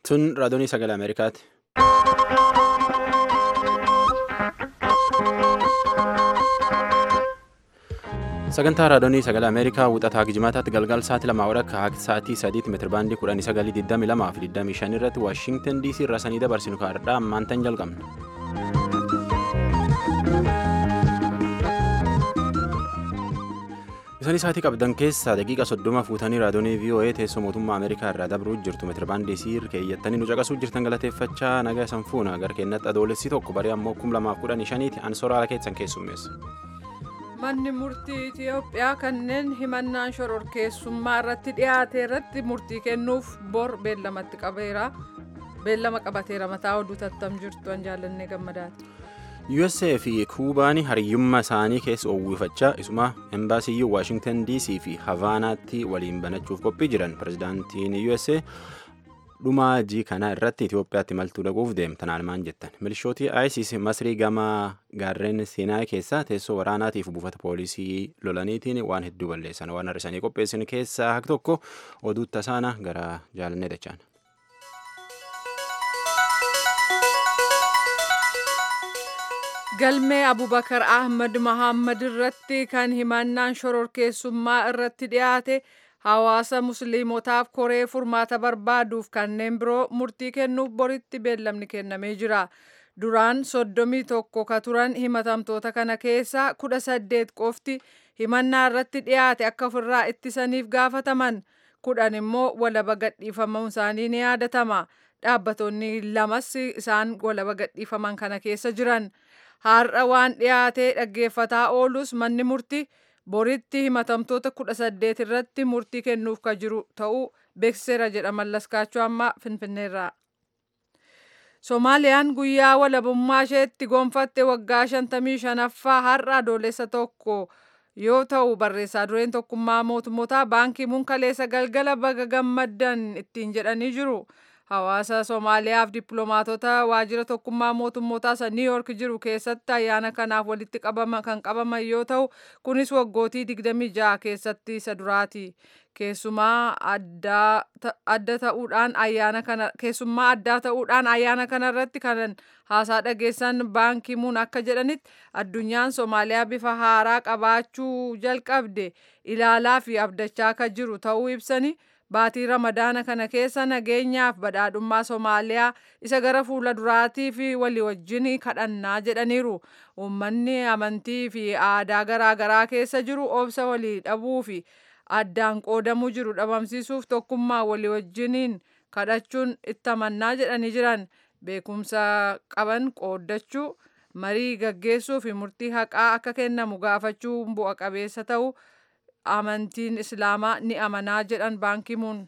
Tun raadiyoonii sagalee Ameerikaati. Sagantaa raadiyoonii sagalee Ameerikaa wuxataa Gijimaataatti galgal sa'aatii lamaa walakkaa akka sa'aatii sadiitti meetirabaandii kudhanii sagalii digdamii lamaa fi digdamii shan irratti Waashintan DC irraa sanii dabarsinu kaardhaa ammaantan jalqabna. Isaan sa'aatii qabdan keessaa daqiiqa soddoma fuutanii raadiyoonii VOA teessoo mootummaa Ameerikaa irraa dabruu jirtu meetirabaandii siir keeyyattanii nu caqasuu jirtan galateeffachaa nagaa isan fuuna gara keenyatti adoolessi tokko barii ammoo kum lamaaf kudhanii shaniiti ansoora ala keessan keessummeessa. Manni murtii Itiyoophiyaa kanneen himannaan shororkeessummaa irratti dhiyaate irratti murtii kennuuf bor beellamatti qabeera. Beellama qabateera mataa oduu tattam jirtu an jaallannee gammadaati. USA fi Kuubaan hariyyummaa isaanii keessa uwwifachaa isuma embaasiyyuu Waashingtan DC fi Havaanaatti waliin banachuuf qophii jiran pirezidaantiin USA dhumaa jii kana irratti Itiyoophiyaatti maltuu dhaquuf deemtan almaan jettan milishootii ISIS masrii gama gaarreen Siinaay keessaa teessoo waraanaatiif buufata poolisii lolaniitiin waan hedduu balleessan waan har'isanii qopheessan keessaa hak tokko oduu tasaana gara jaalannee dachaan. Galmee Abubakar Ahmad Mahammad irratti kan himannaan shororkeessummaa irratti dhiyaate hawaasa musliimotaaf koree furmaata barbaaduuf kanneen biroo murtii kennuuf boritti beellamni kennamee jira. Duraan soddomii tokko ka turan himatamtoota kana keessaa kudha saddeet qofti himannaa irratti dhiyaate akka ofirraa ittisaniif gaafataman kudhan immoo walaba gadhiifamuun isaanii ni yaadatama. Dhaabbattoonni lamas isaan walaba gadhiifaman kana keessa jiran. Har'a waan dhiyaatee dhaggeeffataa oolus manni murtii boritti himatamtoota kudha saddeet irratti murtii kennuuf ka jiru ta'uu beeksiseera jedha mallaskaachuu amma finfinneerraa. Somaaliyaan guyyaa walabummaa isheetti gonfatte waggaa shantamii shanaffaa har'a adoolessa tokko yoo ta'u barreessaa dureen tokkummaa mootummoota baankii munkaleessa galgala baga gammaddan ittiin jedhanii jiru. Hawaasa Somaaliyaaf dippiloomaatota waajjira tokkummaa mootummootaa isa Niw Yoork jiru keessatti ayyaana kanaaf walitti qabama kan qabaman yoo ta'u kunis waggootii 26 keessatti isa duraati. Keessummaa adda ta'uudhaan ayyaana kana keessummaa addaa ta'uudhaan ayyaana kana irratti kan haasaa dhageessan baankii muun akka jedhanitti addunyaan Somaaliyaa bifa haaraa qabaachuu jalqabde ilaalaa fi abdachaa akka jiru ta'uu ibsanii baatii ramadaana kana keessa nageenyaaf badhaadhummaa Somaaliyaa isa gara fuula duraatii fi walii wajjin kadhannaa jedhaniiru. Uummanni amantii fi aadaa garaagaraa keessa jiru obsa walii dhabuu fi addaan qoodamuu jiru dhabamsiisuuf tokkummaa walii wajjiniin kadhachuun itti amannaa jedhanii jiran beekumsa qaban qooddachuu marii gaggeessuu fi murtii haqaa akka kennamu gaafachuu bu'a qabeessa ta'uu amantiin islaamaa ni amanaa jedhan baankimuun.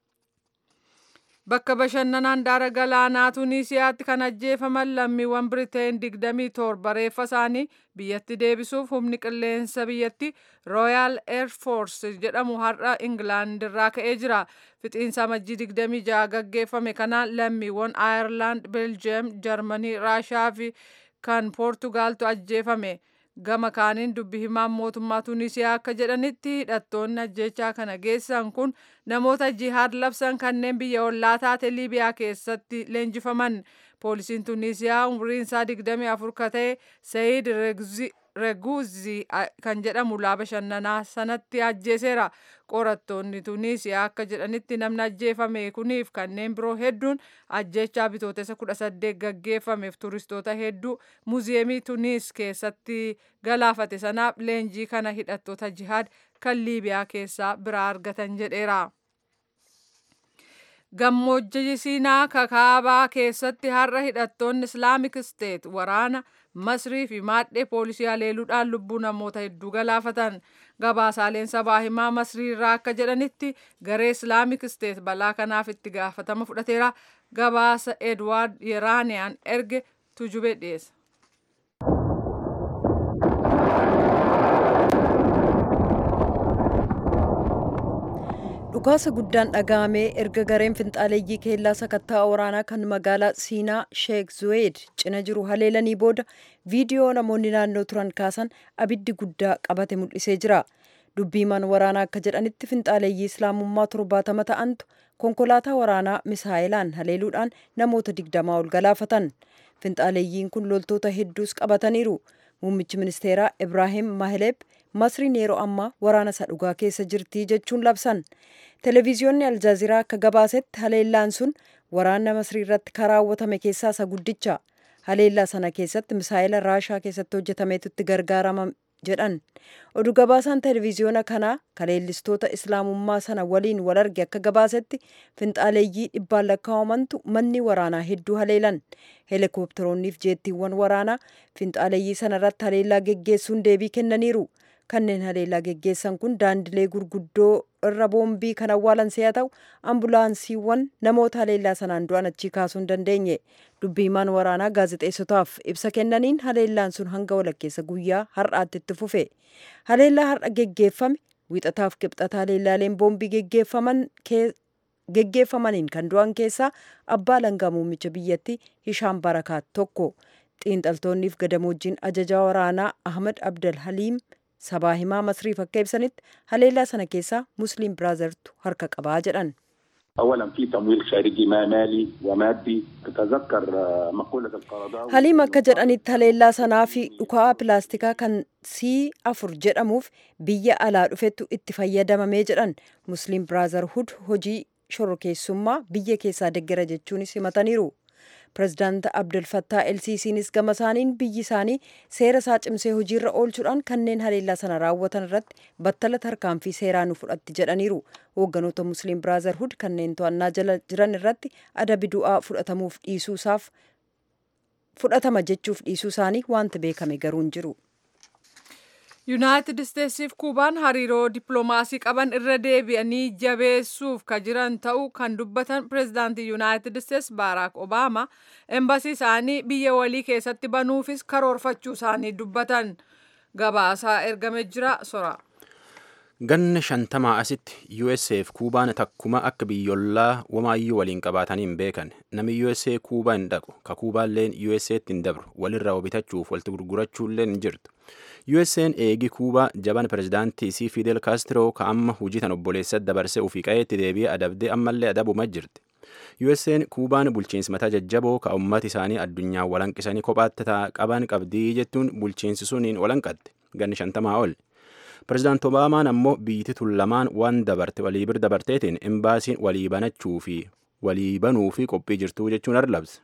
Bakka bashannanaa handaara galaanaa Tuuniisiyaatti kan ajjeefaman lammiiwwan Biriteen 27 reeffa isaanii biyyatti deebisuuf humni qilleensa biyyatti Royal Air Force jedhamu har'a Ingilaand irraa ka'ee jira. Fixiinsa amajjii 26 gaggeeffame kanaan lammiiwwan Aayerlaand, Beeljiyeem, Jarmanii, Raashaa fi kan Poortugaaltu ajjeefame. gama kaaniin dubbi himaan mootummaa Tuuniisiyaa akka jedhanitti hidhattoonni ajjechaa kana geessan kun namoota jihaad labsan kanneen biyya ollaa taate Liibiyaa keessatti leenjifaman. Poolisiin Tuuniisiyaa umriin isaa 24 ka ta'e Sayid Reguzi kan jedhamu lafa bashannanaa sanatti ajjeeseera. Qorattoonni Tuuniisiyaa akka jedhanitti namni ajjeefame kuniif kanneen biroo hedduun ajjechaa bitootessa 18 gaggeeffameef turistoota hedduu muuziyeemii Tuuniis keessatti galaafate sanaaf leenjii kana hidhattoota jihaad kan Liibiyaa keessaa biraa argatan jedheera. Gammoojjii Siinaa kakaabaa keessatti har'a hidhattoonni Islaamik Steet waraana Masrii fi maadhee poolisii haleeluudhaan lubbuu namoota hedduu galaafatan. Gabaasaaleen sabaa himaa Masrii irraa akka jedhanitti garee Islaamik Steet balaa kanaaf itti gaafatama fudhateera. Gabaasa Edwaard Yeraaniyaan erge tujube dhiyeessa. dhukaasa guddaan dhaga'amee erga gareen finxaaleeyyii keellaa sakattaa waraanaa kan magaalaa siinaa sheek zuweed cina jiru haleelanii booda viidiyoo namoonni naannoo turan kaasan abiddi guddaa qabate mul'isee jira dubbiimaan waraanaa akka jedhanitti finxaaleeyyii islaamummaa torbaatama ta'antu konkolaataa waraanaa misaa'ilaan haleeluudhaan namoota digdamaa ol galaafatan finxaaleeyyiin kun loltoota hedduus qabataniiru muummichi ministeeraa ibraahim maheleeb masriin yeroo ammaa waraana isa dhugaa keessa jirtii jechuun labsan televiziyoonni aljaaziraa akka gabaasetti haleellaan sun waraana masrii irratti karaawwatame keessaa isa guddicha haleellaa sana keessatti misaa'ila raashaa keessatti hojjetameetu itti gargaarama jedhan oduu gabaasaan televiziyoona kanaa kaleellistoota islaamummaa sana waliin wal arge akka gabaasetti finxaaleeyyii dhibbaan lakkaa'amantu manni waraanaa hedduu haleelan heelikoopteroonniif jeettiiwwan waraanaa finxaaleeyyii sana irratti haleellaa geggeessuun deebii kennaniiru kanneen haleellaa geggeessan kun daandilee gurguddoo irra boombii kan awwaalan si'a ta'u ambulaansiiwwan namoota haleellaa sanaan du'an achii kaasuu hin dandeenye dubbiimaan waraanaa gaazexeessotaaf ibsa kennaniin haleellaan sun hanga walakkeessa guyyaa har'aatti itti fufe haleellaa har'a geggeeffame wixataaf qibxata haleellaaleen boombii geggeeffaman geggeeffamaniin kan du'an keessaa abbaa langaa muummicha biyyatti hishaan barakaat tokko xiinxaltoonniif gadamoojiin ajajaa waraanaa ahmad abdal haliim sabaa himaa masriif akka ibsanitti haleellaa sana keessaa musliim biraazartu harka qabaa jedhan اولا في تمويل خارجي ما مالي ومادي تتذكر مقوله القرضاوي haliim akka jedhanitti haleellaa sanaa fi dhukaa pilaastikaa kan sii afur jedhamuuf biyya alaa dhufetu itti fayyadamamee jedhan musliim biraazarhud hojii shorrokeessummaa biyya keessaa deggera jechuunis himataniiru pirezidaant abdul fattaa elsiisiinis gama isaaniin biyyi isaanii seera isaa cimsee hojiirra oolchuudhaan kanneen haleellaa sana raawwatan irratti battala tarkaanfii seeraa nu fudhatti jedhaniiru hoogganoota musliim biraazarhud kanneen to'annaa jala jiran irratti adabi du'aa fudhatamuuf dhiisuusaaf fudhatama jechuuf dhiisuu isaanii wanti beekame garuu hin jiru. yuunaayitid isteetsiif kuubaan hariiroo dippiloomaasii qaban irra deebi'anii jabeessuuf ka jiran ta'uu kan dubbatan pireezidaantii yuunaayitid isteets baaraak obaama embasii isaanii biyya walii keessatti banuufis karoorfachuu isaanii dubbatan gabaasaa ergame jira sora. ganna shantamaa asitti USAf kuubaan takkuma akka biyyollaa wamaayyuu waliin qabaatanii hin beekan namni USA kuubaa hin dhaqu ka kuubaalleen USAtti hin dabru walirraa bitachuuf walitti gurgurachuulleen hin jirtu USAn eegi kuubaa jaban pirezidaantii isii Fidel Castro ka amma hujii tan obboleessatti dabarsee ofii qayeetti deebi'ee adabdee ammallee adabuma jirti. USAn kuubaan bulchiinsi mataa jajjaboo ka ummati isaanii addunyaa walanqisanii kophaatti qaban qabdii jettuun bulchiinsi suniin walanqatte ganni shantamaa ol. Pirezidaant Obaamaan ammoo biyyi tun lamaan waan dabarte walii bir dabarteetiin imbaasiin walii banachuu fi walii banuu fi qophii jirtuu jechuun arlabse.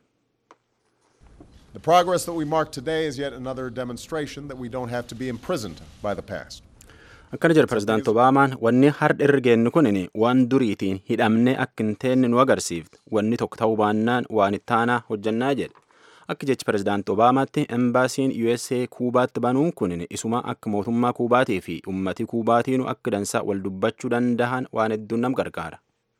The progress that we mark today is yet another demonstration that we don't have to be imprisoned by the past. Akkana jedha Pirezidaant Obaamaan wanni har'a irra geennu kun waan duriitiin hidhamne akka hin teenne nu agarsiifte wanni tokko ta'uu baannaan waan ittaanaa hojjannaa jedhe. Akka jechi Pirezidaant Obaamaatti embaasiin USA Kuubaatti banuun kun isuma akka mootummaa Kuubaatii fi ummati Kuubaatiinu akka dansaa wal dubbachuu danda'an waan hedduun nam gargaara.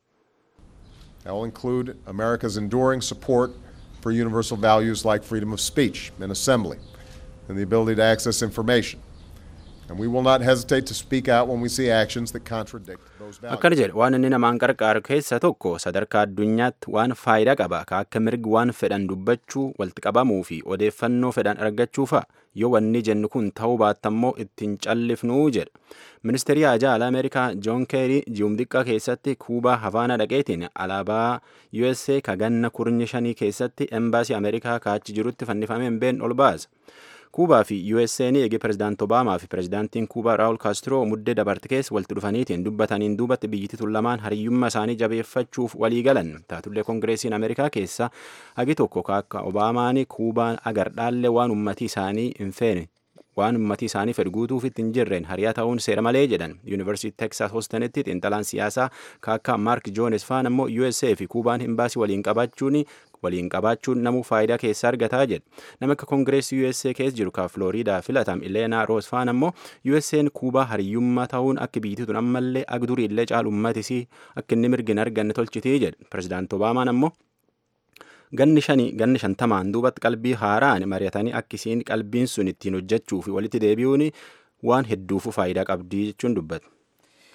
That will include America's enduring support for universal values like freedom of speech and assembly and the ability to access information. And we will not hesitate to speak out when we see actions that contradict those values. Akkana jedhe waan inni namaan qarqaaru keessa tokko sadarkaa addunyaatti waan faayidaa qaba ka akka mirgi waan fedhan dubbachuu walitti qabamuu fi odeeffannoo fedhan argachuufa yoo wanni jennu kun ta'uu baattammoo ittiin callifnuu jedha. Ministeerri Haajaa Alaa Ameerikaa Joon Keerii ji'um xiqqaa keessatti Kuubaa Havaana dhaqeetiin alaabaa USA ka ganna kurnya shanii keessatti embaasii Ameerikaa kaachi jirutti fannifameen been ol baasa. Kuubaa fi USA'n eegi pirezidaant Obaamaa fi pirezidaantiin Kuubaa Raawul Kaastiroo muddee dabarte keessa walitti dhufaniitiin dubbataniin duubatti biyyittii tun lamaan hariyyummaa isaanii jabeeffachuuf walii galan. Taatullee Koongireesiin Ameerikaa keessa hagi tokko akka Obaamaan Kuubaan agar dhaalle waan ummatii isaanii hin feene waan ummatii isaanii fedhu guutuuf itti hin jirreen hariyaa ta'uun seera malee jedhan yuunivarsiitii teeksaas hoostanitti xiinxalaan siyaasaa kaakkaa maark joones faan ammoo USA fi kuubaan imbaasii waliin qabachuun waliin qabaachuun namuu faayidaa keessaa argataa jedha nama akka koongireesii USA keessa jiru ka Flooriidaa filatam Ileenaa Roos faan ammoo USA'n kuubaa hariyyummaa ta'uun akka biyyittii tun ammallee agdurii illee caalu ummatisii akka inni mirgi hin arganne tolchitii jedha pirezidaant Obaamaan ammoo ganni shanii ganni shantamaan duubatti qalbii haaraan mari'atanii akka isiin qalbiin sun ittiin hojjechuu fi walitti deebi'uun waan hedduufu faayidaa qabdii jechuun dubbata.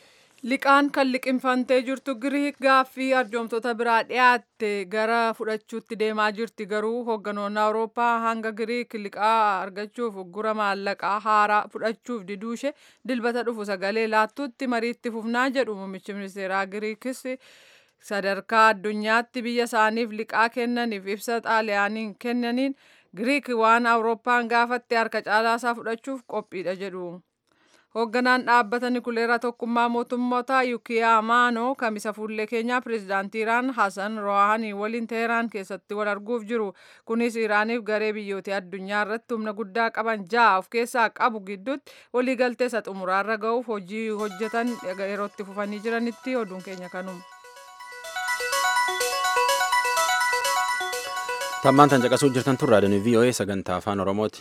Liqaan kan liqinfantee jirtu Giriik gaaffii arjoomtoota biraa dhiyaatte gara fudhachuutti deemaa jirti. Garuu hoogganoonni Awurooppaa hanga Giriik liqaa argachuuf uggura maallaqaa haaraa fudhachuuf diduushe dilbata dhufu sagalee laattuutti mariitti fufnaa jedhu muummichi ministeeraa Giriikis sadarkaa addunyaatti biyya isaaniif liqaa kennaniif ibsa xaaliyaaniin kennaniin Giriik waan Awurooppaan gaafatte harka caalaasaa fudhachuuf qophiidha jedhu. Hoogganaan dhaabbata Nikuleeraa Tokkummaa Mootummootaa Yukiyaa Maanoo kamisa fuullee keenyaa pireezidaantii Iraan Hasan Rohaanii waliin Teheraan keessatti wal arguuf jiru. Kunis Iraaniif garee biyyoota addunyaa irratti humna guddaa qaban ja'a of keessaa qabu gidduutti waliigaltee isa xumuraarra ga'uuf hojii hojjetan yeroo itti fufanii jiranitti oduun keenya kanuma. Tammaan tan caqasuu jirtan tun raadiyoon VOA sagantaa afaan Oromooti.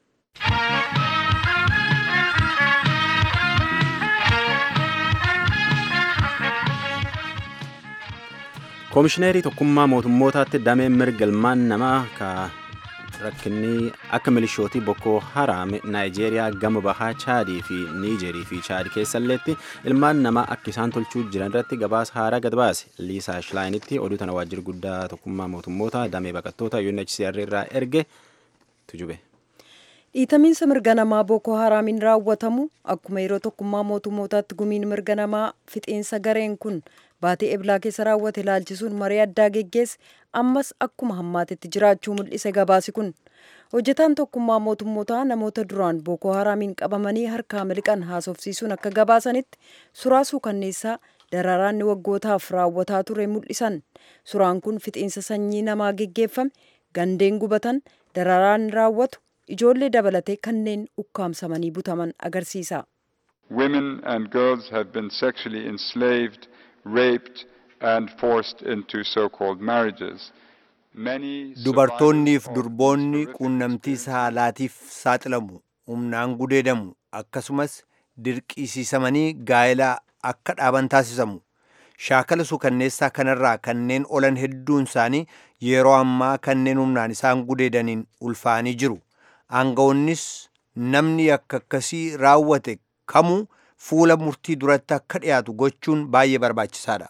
Koomishineerii tokkummaa mootummootaatti dameen mirga ilmaan namaa ka rakkinni akka milishootii Boko Haram Naayijeeriyaa gama bahaa Chaadii fi Niijerii fi Chaad keessalleetti ilmaan namaa akka isaan tolchuu jiran irratti gabaasa haaraa gad baase. Liisaa Shilaayinitti oduu tana waajjira guddaa tokkummaa mootummoota damee baqattoota UNHCR irraa erge tujube. dhiitamiinsa mirga namaa booko haraamiin raawwatamu akkuma yeroo tokkummaa mootummootaatti gumiin mirga namaa fixiinsa gareen kun baatee eblaa keessa raawwate ilaalchisuun marii addaa geggeesse ammas akkuma hammaatetti jiraachuu mul'ise gabaasi kun hojjetaan tokkummaa mootummootaa namoota duraan booko haraamiin qabamanii harkaa miliqan haasofsiisuun akka gabaasanitti suraa suukanneessaa dararaanni waggootaaf raawwataa ture mul'isan suraan kun fixiinsa sanyii namaa geggeeffame gandeen gubatan dararaan raawwatu ijoollee dabalatee kanneen ukkaamsamanii butaman agarsiisa. Women and girls have been sexually enslaved, raped and forced into so-called marriages. Many Dubartoonniif durboonni quunnamtii saalaatiif saaxilamu, humnaan gudeedamu, akkasumas dirqisiisamanii gaa'elaa akka dhaaban taasisamu. Shaakala suukanneessaa kanarraa kanneen olan hedduun isaanii yeroo ammaa kanneen humnaan isaan gudeedaniin ulfaanii jiru. Aangawoonnis namni akka akkasii raawwate kamuu fuula murtii duratti akka dhiyaatu gochuun baay'ee barbaachisaadha.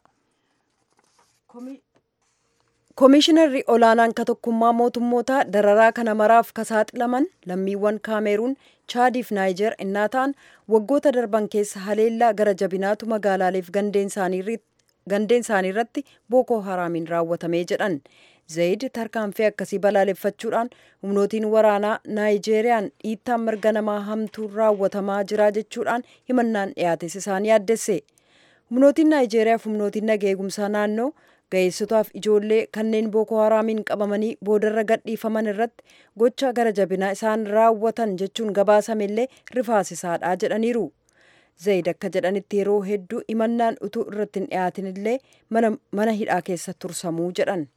Koomishinarri olaanaan ka tokkummaa mootummootaa dararaa kana maraaf ka saaxilaman lammiiwwan kaameruun chaadiif naayijer innaa ta'an waggoota darban keessa haleellaa gara jabinaatu magaalaaleef gandeen isaanii irratti bookoo haraamiin raawwatamee jedhan. Zayid tarkaanfii akkasii balaaleffachuudhaan humnootiin waraanaa Naayijeeriyaan dhiittaan mirga namaa hamtuun raawwatamaa jira jechuudhaan himannaan dhiyaates isaan yaaddesse. Humnootiin Naayijeeriyaa fi humnootiin nageegumsaa naannoo ga'eessotaaf ijoollee kanneen booko haraamiin qabamanii boodarra gadhiifaman irratti gocha gara jabinaa isaan raawwatan jechuun gabaasamellee rifaasisaadha jedhaniiru. Zayid akka jedhanitti yeroo hedduu himannaan utuu irratti hin dhiyaatinillee mana hidhaa keessa tursamuu jedhan.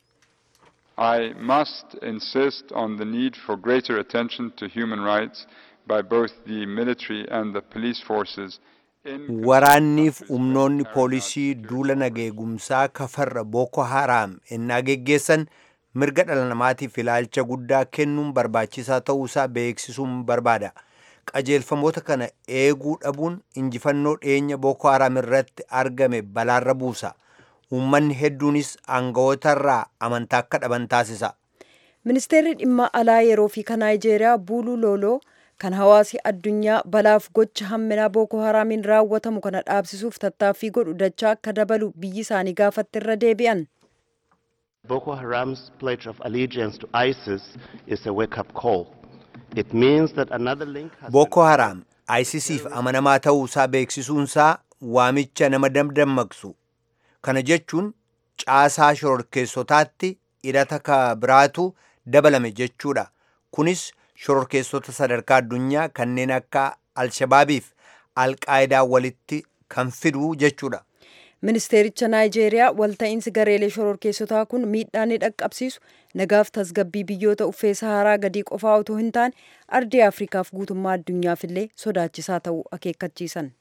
I must insist on the need for greater attention to human rights by both the military and the police forces. Waraanniif humnoonni poolisii duula nageegumsaa kafarra Boko Haram ennaa geggeessan mirga dhala namaatiif ilaalcha guddaa kennuun barbaachisaa ta'uusaa beeksisuun barbaada. Qajeelfamoota kana eeguu dhabuun injifannoo dhiyeenya Boko Haram irratti argame balaarra buusa. Uummanni hedduunis aanga'ootarraa amantaa akka dhaban taasisa. Ministeerri dhimma alaa yeroo fi kan Naayijeeriyaa Buuluu Looloo kan hawaasi addunyaa balaaf gocha hamminaa Booko Haraamiin raawwatamu kana dhaabsisuuf tattaaffii godhu dachaa akka dabalu biyyi isaanii gaafatte irra deebi'an. Boko Haram's pledge of allegiance to ISIS is a wake-up call. It means that another link has Boko Haram ISISiif amanamaa ta'uusaa beeksisuunsaa waamicha nama dammaqsu. Kana jechuun caasaa shororkeessotaatti hidhata ka biraatu dabalame jechuudha. Kunis shororkeessota sadarkaa addunyaa kanneen akka Alshabaabiif Alqaayidaa walitti kan fidu jechuudha. Ministeericha Naayijeeriyaa walta'iinsi gareelee shororkeessotaa kun miidhaa ni dhaqqabsiisu nagaaf tasgabbii biyyoota uffee saharaa gadii qofaa otoo hin taane ardii Afrikaaf guutummaa addunyaaf illee sodaachisaa ta'uu akeekkachiisan.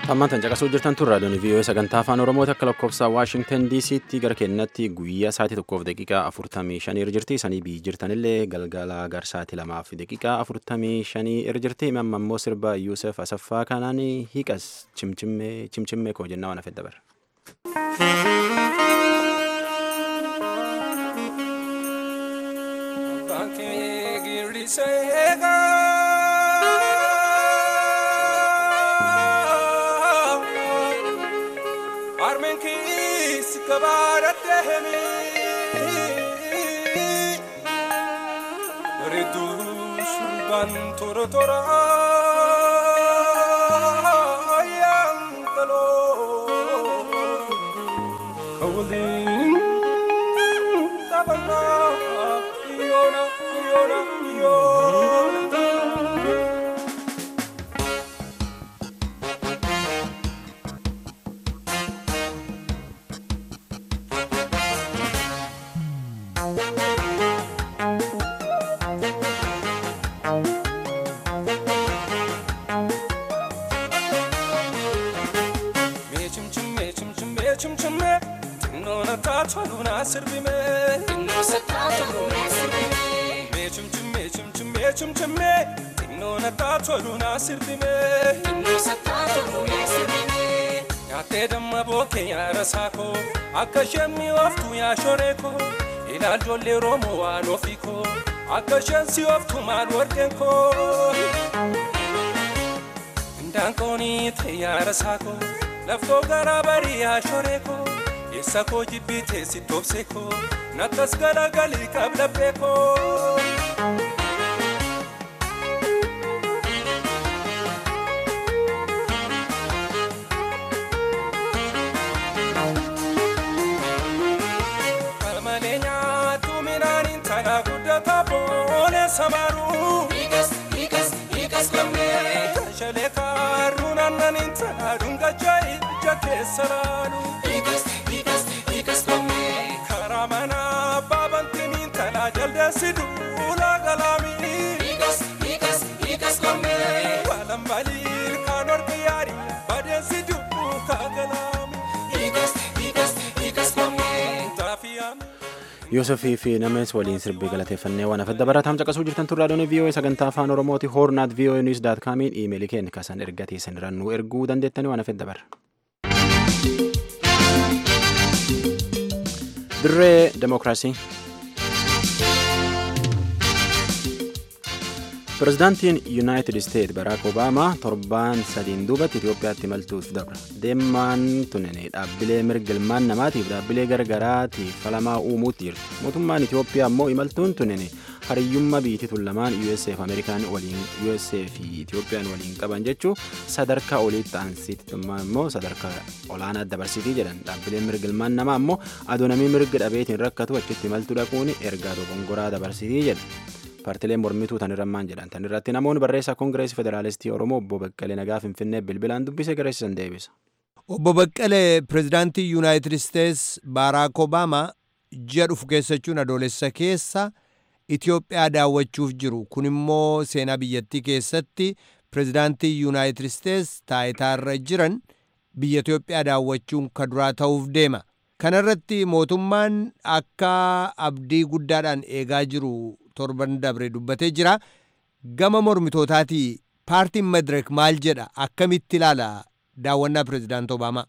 Hammaan caqasuu jirtan tun raadiyoon VOA sagantaa afaan Oromooti akka lakkoofsa Waashingtan DC'tti gara kennatti guyyaa sa'aatii tokkoof daqiiqaa afurtamii shanii irra jirti. Sanii biyyi jirtanillee galgala gar sa'aatii lamaaf daqiiqaa afurtamii shanii irra jirti. Amma immoo sirba Yuusef Asaffaa kanaan hiiqas chimchimmee chimchimmee koo jennaa waan hafedha bara. tora tora yang talo kawalin tabana yona yona yona chimchimme tinnoona taatoluna sirbime me chimchimme chimchimme chimchimme tinnoona taatoluna sirbime nyaattee damma bookee yaarasaa koo akka isheen mi'ooftu yaa shoree koo ilaal ijoollee roomoo waan ofii koo akka isheen si ooftu maal warqeen koo indaanqoonii ta'e yaarasaa koo laftoo garaa barii yaa shoree koo eessa koo jibbii teessi toobsee koo nakkas galagalii qablabbee koo. Kalmalee nyaatu midhaaniin tanaa guddataa boonee samaaruu. Shalee kaarruun aannaniin tanaa dhungachaa ija keessa laalu. Karaa manaa baabantiniin tanaa jaldeessi duulaa galaamii. Waalan balii kaan ormi yaarii badeessi duukaa galaamii. Taafiyaa. Yoosefii fi namees waliin sirbii galateeffannee waan hafedda barataan caqasuu jirtan turraa doonii VOA sagantaa afaan Oromooti hoornaat VOA News daat kaamiin iimeelii keenya kasan erga teessan irraan nu erguu dandeettanii waan hafedda bara. Dirree Demokiraasii. Pireezidaantiin Yuunaayitid Isteet Baraak Obaamaa torbaan sadiin duubatti Itoophiyaatti imaltuuf dabra. Deemaan tunin dhaabbilee mirga ilmaan namaatiif dhaabbilee gargaraatiif falamaa uumuutti jirti. Mootummaan Itoophiyaa immoo imaltuun tunin hariyyummaa biyyattii lamaan USA fi Ameerikaan waliin USA fi Itoophiyaan waliin qaban jechuun sadarkaa oliitti aansitti immoo sadarkaa olaanaa dabarsitii jedhan dhaabbileen mirga ilmaan namaa immoo adoonamii mirga dhabeetiin rakkatu achitti imaltuu dhaquun ergaa dogongoraa dabarsitii jedha. paartileen mormituu tan irra maan jedhan tan irratti namoonni barreessaa koongireesii federaalistii oromoo obbo Baqqalee Nagaa Finfinnee bilbilaan dubbise gareessisan deebisa. Obbo Baqqalee pireezidaantii Yuunaayitid Isteets Baaraak Obaamaa ji'a dhufu keessachuun adoolessa keessa Itoophiyaa daawwachuuf jiru. Kun immoo seenaa biyyattii keessatti pireezidaantii Yuunaayitid Isteets taayitaarra jiran biyya Itoophiyaa daawwachuun ka duraa ta'uuf deema. Kanarratti mootummaan akka abdii guddaadhaan eegaa jiru torban dabre dubbatee jira. Gama mormitootaatii paartiin Madirek maal jedha? Akkamitti ilaala daawwannaa pireezidaant Obaamaa?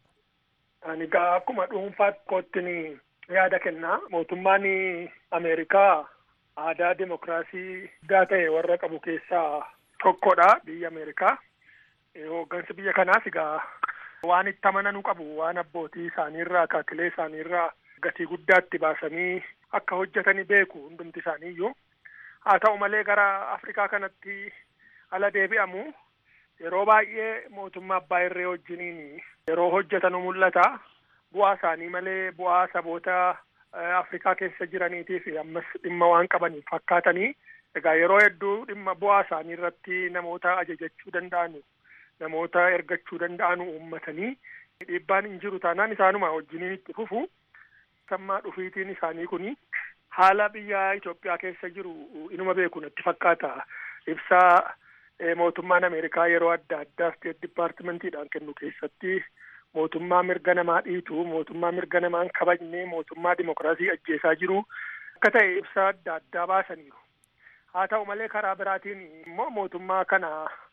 Ani gaa akkuma dhuunfaatti kootti yaada kenna. Mootummaan Ameerikaa aadaa demokiraasii guddaa ta'e warra qabu keessaa tokkodha biyya Ameerikaa. Hooggansi biyya kanaas egaa waan itti amananu qabu waan abbootii isaaniirraa kaakilee isaaniirraa gatii guddaatti baasanii akka hojjetani beeku hundumti isaaniiyyuu. Haa ta'u malee gara Afrikaa kanatti ala deebi'amu yeroo baay'ee mootummaa abbaa irree wajjiniin yeroo hojjetanu mul'ata. Bu'aa isaanii malee bu'aa saboota Afrikaa keessa jiraniitiif ammas dhimma waan qabaniif fakkaatanii egaa yeroo hedduu dhimma bu'aa isaanii irratti namoota ajajachuu danda'anu namoota ergachuu danda'anu uummatanii dhiibbaan hin jiru taanaan isaanuma wajjiniin itti fufu. Sammaa dhufiitiin isaanii kuni haala biyya Itoophiyaa keessa jiru inuma beeku natti fakkaata. Ibsaa mootummaan Ameerikaa yeroo adda addaa State Departmentiidhaan kennu keessatti mootummaa mirga namaa dhiitu, mootummaa mirga namaa hin kabajne, mootummaa dimokiraasii ajjeesaa jiru akka ta'e ibsa adda addaa baasaniiru. Haa ta'u malee karaa biraatiin immoo mootummaa kana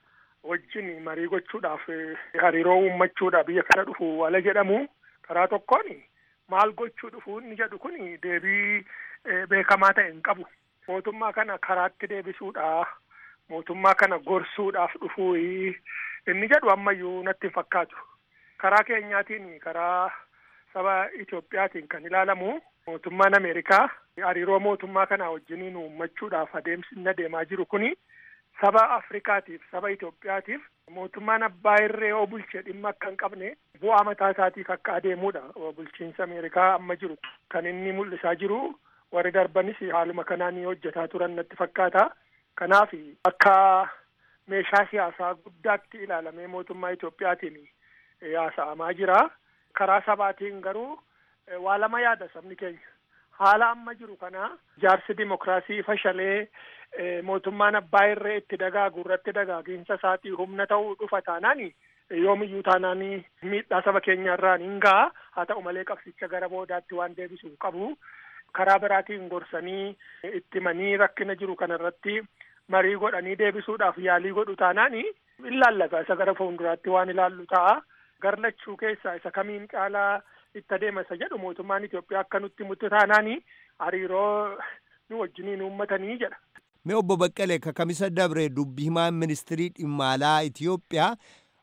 wajjin marii gochuudhaaf hariiroo uummachuudhaaf biyya kana dhufu wala jedhamu karaa tokkoon maal gochuu dhufu inni jedhu kun deebii beekamaa ta'e hin qabu. Mootummaa kana karaatti deebisuudha. Mootummaa kana gorsuudhaaf dhufuu inni jedhu ammayyuu natti hin fakkaatu. Karaa keenyaatiin karaa saba Itoophiyaatiin kan ilaalamu mootummaan Ameerikaa hariiroo mootummaa kana wajjiniin uummachuudhaaf adeemsi inni adeemaa jiru kuni saba Afrikaatiif saba Itoophiyaatiif mootummaan abbaa irree yoo bulche dhimma akka hin qabne bu'aa mataa isaatiif akka adeemudha. Bulchiinsa Ameerikaa amma jiru kan inni mul'isaa jiru warri darbanis haaluma kanaan hojjetaa turan natti fakkaata. Kanaaf akka meeshaa siyaasaa guddaatti ilaalamee mootummaa Itoophiyaatiin haasa'amaa jira. Karaa sabaatiin garuu waa lama yaada sabni keenya. Haala amma jiru kana jaarsi dimokiraasii fashalee mootummaan abbaa irree itti dagaagu irratti dagaagiinsa isaatii humna ta'uu dhufa taanaan yoomiyyuu taanaan miidhaa saba keenya irraan hin ga'a. Haa ta'u malee qabsicha gara boodaatti waan deebisuu qabu. Karaa biraatiin gorsanii itti manii rakkina jiru kanarratti marii godhanii deebisuudhaaf yaalii godhu taanaan ilaallata isa gara fuulduraatti waan ilaallu ta'a. Garlachuu keessaa isa kamiin caalaa itti adeema isa jedhu mootummaan Itoophiyaa akka nutti mutti taanaan hariiroo nu wajjiniin uummatanii jedha. Mee obbo Baqqalee kakamisa dabre dubbi himaan ministirii dhimma alaa Itoophiyaa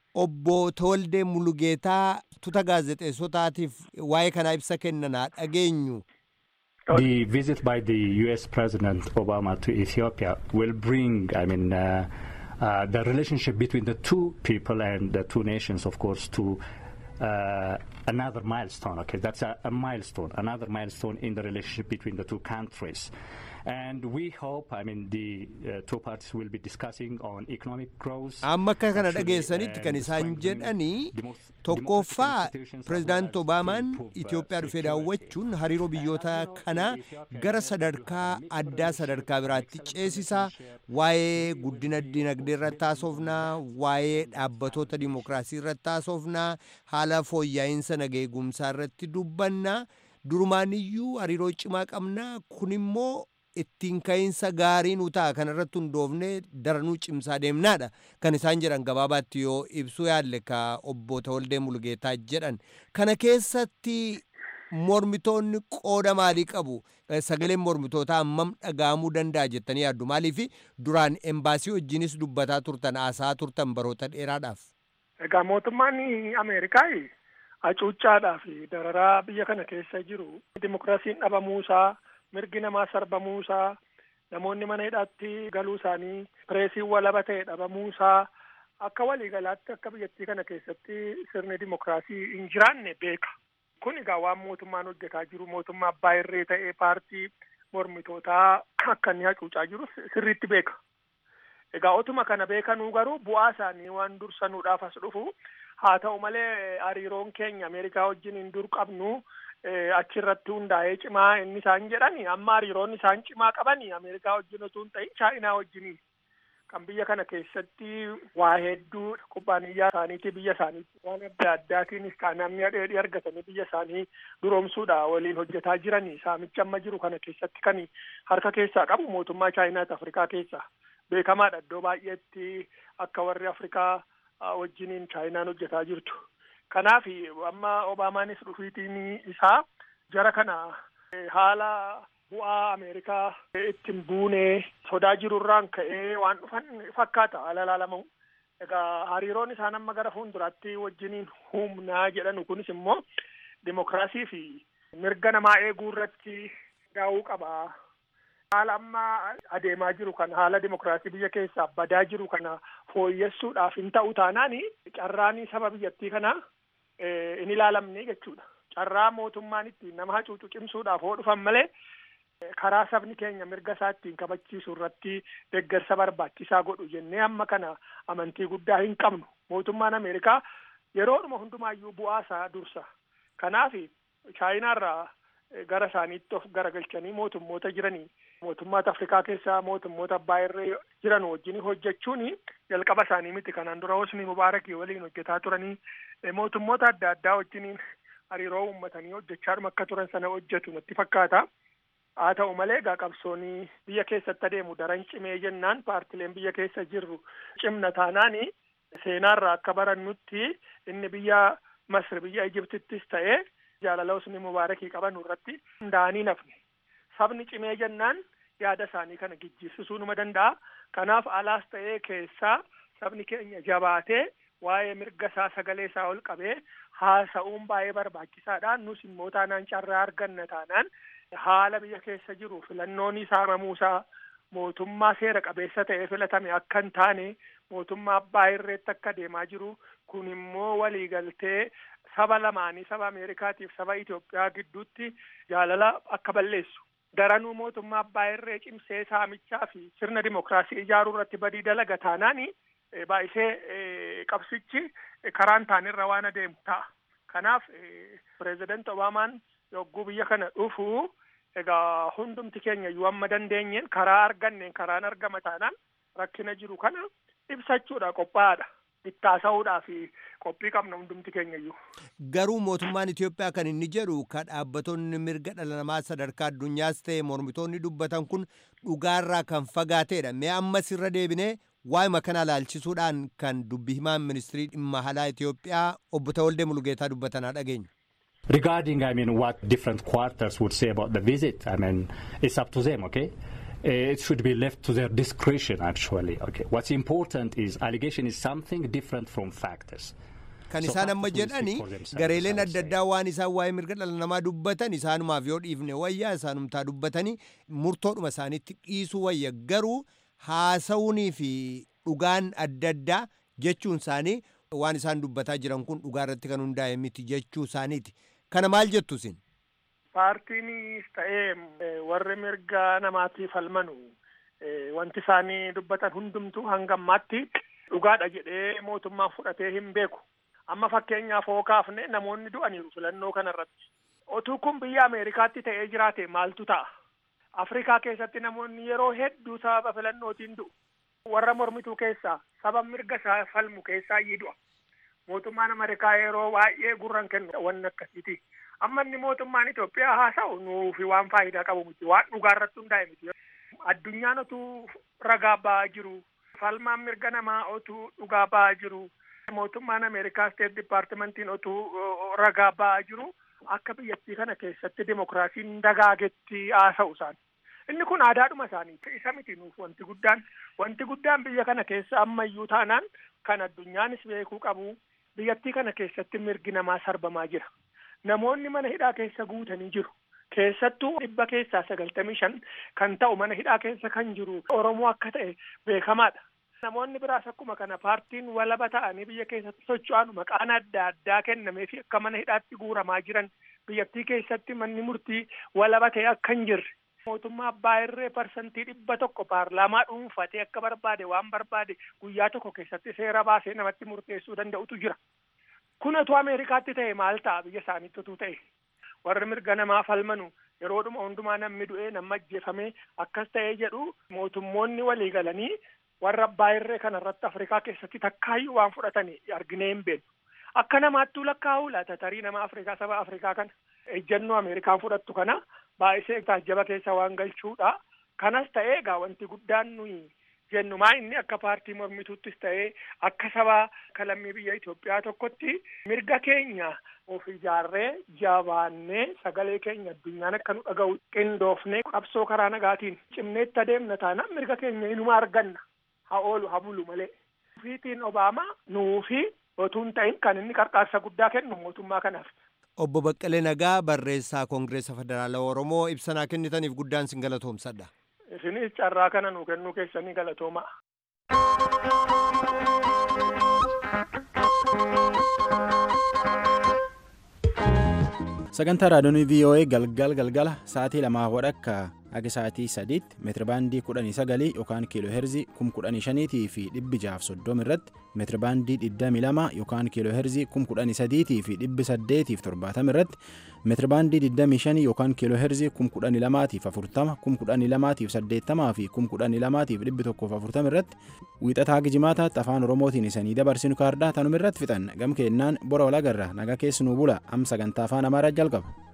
obbo Tawaldee Mulugeetaa tuuta gaazexeessotaatiif waa'ee kanaa ibsa kennanaa dhageenyu. The visit by the U.S. President Obama to Ethiopia will bring, I mean, uh, uh, the relationship between the two people and the two nations, of course, to uh, another milestone. Okay, that's a, a milestone, another milestone in the relationship between the two countries. And we hope, I mean, the uh, two parties will be discussing on economic growth. amma akka kana dhageessanitti kan isaan jedhanii tokkoffaa pirezidaant obaamaan itiyoophiyaa dhufee daawwachuun hariiroo biyyoota kanaa gara sadarkaa addaa sadarkaa biraatti ceesisaa waa'ee guddina dinagdee irratti haasofnaa waa'ee dhaabbatoota dimokiraasii irratti haasofnaa haala fooyyaa'iinsa nageegumsaa irratti dubbannaa durumaaniyyuu hariiroo cimaa qabnaa kun immoo ittiin ka'iinsa gaarii nu ta'a kan irratti hundoofne daranuu cimsaa deemnaadha kan isaan jedhan gabaabaatti yoo ibsuu yaalle ka obbo Tawaldee Mulugeetaa jedhan kana keessatti mormitoonni qooda maalii qabu sagaleen mormitootaa hammam dhaga'amuu danda'a jettanii yaaddu maaliif duraan embaasii wajjinis dubbataa turtan haasaa turtan baroota dheeraadhaaf. Egaa mootummaan Ameerikaa hacuuccaadhaa fi dararaa biyya kana keessa jiru dimokiraasiin dhabamuusaa mirgi namaa sarbamuusaa namoonni mana hidhaatti galuu isaanii pireesiin walaba ta'e dhabamuusaa akka waliigalaatti akka biyyattii kana keessatti sirni dimokiraasii hin jiraanne beeka. Kun egaa waan mootummaan hojjetaa jiru mootummaa abbaa irree ta'ee paartii mormitootaa akka inni hacuucaa jiru sirriitti beeka. Egaa otuma kana beekanuu garuu bu'aa isaanii waan dursanuudhaaf as dhufu haa ta'u malee hariiroon keenya Ameerikaa wajjin hin dur qabnu achirratti hundaa'ee cimaa inni isaan jedhani amma hariiroon isaan cimaa qabani Ameerikaa wajjin osoo hin ta'in Chaayinaa wajjiniin kan biyya kana keessatti waa hedduu kubbaaniyyaa isaaniitii biyya isaaniitti waan adda addaatiinis qaanamni dheedhii argatanii biyya isaanii duroomsuudha waliin hojjetaa jirani saamicha amma jiru kana keessatti kan harka keessaa qabu mootummaa Chaayinaati Afrikaa keessaa beekamaadha iddoo baay'eetti akka warri Afrikaa wajjiniin Chaayinaan hojjetaa jirtu. Kanaaf amma Obaamaanis dhufiitiin isaa jara kana haala bu'aa Ameerikaa ittiin buunee sodaa jirurraan ka'ee waan dhufan fakkaata haala ilaalamu. Egaa hariiroon isaan amma gara fuulduraatti wajjiniin humnaa jedhanu kunis immoo dimokiraasii fi mirga namaa eeguu irratti daawuu qaba. Haala amma adeemaa jiru kana haala dimokiraasii biyya keessaa badaa jiru kana fooyyessuudhaaf hin ta'u taanaani carraan saba biyyattii kanaa hin ilaalamne jechuudha. Carraa mootummaan ittiin nama hacuucu cimsuudhaaf hoo dhufan malee karaa sabni keenya mirga isaa ittiin kabachiisu irratti deeggarsa barbaachisaa godhu jennee amma kana amantii guddaa hin qabnu. Mootummaan Ameerikaa yeroodhuma hundumaayyuu bu'aa isaa dursa. Kanaaf chaayinaarraa gara isaaniitti of garagalchanii mootummoota jiranii mootummoota Afrikaa keessaa mootummoota abbaa irree jiran wajjin hojjechuun jalqaba isaanii miti kanaan dura Hosni Mubaarakii waliin hojjetaa turanii mootummoota adda addaa wajjiniin hariiroo uummatanii hojjechaadhuma akka turan sana hojjetu natti fakkaata. Haa ta'u malee egaa qabsoonii biyya keessatti adeemu daran cimee jennaan paartileen biyya keessa jirru cimna taanaani seenaarraa akka barannutti inni biyya Masri biyya Ijiptittis ta'ee jaalala Hosni Mubaarakii qaban irratti hundaa'anii nafne. Sabni cimee jennaan yaada isaanii kana gijjiirsisuu numa danda'a. Kanaaf alaas ta'ee keessaa sabni keenya jabaatee waa'ee mirga isaa sagalee isaa ol qabee haasa'uun baay'ee barbaachisaadha. Nus immoo taanaan carraa arganna taanaan haala biyya keessa jiru filannoon saamamuusaa mootummaa seera qabeessa ta'ee filatame akka hin taane mootummaa abbaa irreetti akka deemaa jiru kun immoo waliigaltee saba lamaanii saba Ameerikaatiif saba Itoophiyaa gidduutti jaalala akka balleessu. Daranuu mootummaa abbaa irree cimsee saamichaa fi sirna dimokiraasii ijaaruu irratti badii dalaga taanaani baay'isee qabsichi karaan taanirra waan adeemu ta'a. Kanaaf pireezidant Obaamaan yogguu biyya kana dhufu egaa hundumti keenya iyyuu amma dandeenyeen karaa arganneen karaan argama taanaan rakkina jiru kana ibsachuudha qophaa'aadha. Ittaasa'uudhaa fi qophii qabna hundumti keenya iyyuu. Garuu mootummaan Itoophiyaa kan inni jedhu kan dhaabbatonni mirga dhala namaa sadarkaa addunyaas ta'e mormitoonni dubbatan kun dhugaarraa kan fagaateedha. Mee ammas irra deebinee waa'ima kana ilaalchisuudhaan kan dubbi himaan ministirii dhimma alaa Itoophiyaa obbo Tawaldee Mulugeetaa dubbatanaa dhageenya. Regarding, I mean, what different quarters would say about the visit, I mean, it's up to them, okay? Uh, it should be left to their discretion, actually. Okay. What's important is allegation is something different from factors. Kan isaan amma jedhani gareeleen adda addaa waan isaan waa'ee mirga dhala namaa dubbatan isaanumaaf yoo dhiifne wayyaa isaanumtaa dubbatanii murtoodhuma isaaniitti dhiisuu wayya garuu haasa'uunii fi dhugaan adda addaa jechuun isaanii waan isaan dubbataa jiran kun dhugaa irratti kan hundaa'e miti jechuu isaaniiti. Kana maal jettu isin? Paartiinis ta'ee warri mirga namaatiif falmanu wanti isaanii dubbatan hundumtuu hanga ammaatti dhugaadha jedhee mootummaan fudhatee hin beeku. Amma fakkeenyaaf hoo kaafne namoonni du'aniiru filannoo kanarratti. Otuu kun biyya Ameerikaatti ta'ee jiraate maaltu ta'a? Afrikaa keessatti namoonni yeroo hedduu sababa filannootiin du'u. Warra mormituu keessaa saba mirga isaa falmu keessaa iyyuu du'a. Mootummaan Ameerikaa yeroo baay'ee gurran kennu wanni akkasiiti. Amma inni mootummaan Itoophiyaa haasa'u nuufi waan faayidaa qabu miti. Waan dhugaa irratti hundaa'e miti. Addunyaan otuu ragaa ba'aa jiru. Falmaan mirga namaa otuu dhugaa ba'aa jiru. Mootummaan Ameerikaa Steet Dipaartimentiin otuu ragaa ba'aa jiru. Akka biyyattii kana keessatti dimokiraasiin dagaagetti haasa'u isaan. Inni kun aadaadhuma isaanii isa miti nuuf wanti guddaan wanti guddaan biyya kana keessa ammayyuu taanaan kan addunyaanis beekuu qabu biyyattii kana keessatti mirgi namaa sarbamaa jira. Namoonni mana hidhaa keessa guutanii jiru. Keessattuu dhibba keessaa sagaltamii shan kan ta'u mana hidhaa keessa kan jiru Oromoo akka ta'e beekamaadha. Namoonni biraas akkuma kana paartiin walaba ta'anii biyya keessatti socho'an maqaan adda addaa kennamee fi akka mana hidhaatti guuramaa jiran biyyattii keessatti manni murtii walaba ta'e akka hin jirre. Mootummaa abbaa irree parsantii dhibba tokko paarlaamaa dhuunfatee akka barbaade waan barbaade guyyaa tokko keessatti seera baasee namatti murteessuu danda'utu jira. Kun otuu Ameerikaatti ta'e maal ta'a biyya isaaniitti otuu ta'e. Warri mirga namaa falmanu yeroodhuma hundumaa namni du'ee nama ajjeefamee akkas ta'ee jedhu mootummoonni walii galanii warra abbaa irree kanarratti Afrikaa keessatti takkaayyuu waan fudhatanii arginee hin beeknu. Akka namaattuu lakkaa'uu laata tarii nama Afrikaa saba Afrikaa kana ejjennoo Ameerikaan fudhattu kana baay'isee taajjaba keessa waan galchuudha. Kanas ta'ee egaa wanti guddaan nuyi jennumaa inni akka paartii mormituuttis ta'ee akka saba kalammii biyya Itoophiyaa tokkotti mirga keenya of ijaarree jabaannee sagalee keenya addunyaan akka nu dhaga'u qindoofnee qabsoo karaa nagaatiin cimneetti adeemna taanaan mirga keenya inuma arganna haa oolu haa bulu malee. Fiitiin Obaamaa nuufi otuu hin ta'in kan inni qarqaarsa guddaa kennu mootummaa kanaaf. Obbo Baqqalee Nagaa barreessaa Koongireesa Federaalaa Oromoo ibsanaa kennitaniif guddaan sin galatoomsadha. Isinis carraa kana nuu kennuu keessanii galatoomaa. sagantaa raadiyoonii voa galgal galgala sa'aatii lamaa wadhakka haga sa'aatii sadiitti meetirabaandii kudhanii sagalii yookaan kiiloo heerzii kum kudhanii shaniitii fi dhibbi jaaf soddoma irratti meetirabaandii digdamii lama yookaan kiiloo heerzii kum kudhanii sadiitii fi dhibbi saddeetiif torbaatama irratti meetirabaandii digdamii shanii yookaan kiiloo heerzii kum kudhanii lamaatiif afurtama kum kudhanii lamaatiif saddeettamaa fi kum kudhanii lamaatiif dhibbi tokkoof afurtama irratti wiixataa gijimaataatti afaan oromootiin isanii dabarsinu kaardaa tanuma irratti fixan gam keennaan bora walagarra naga keessanuu bula am sagantaa afaan amaaraa jalqaba.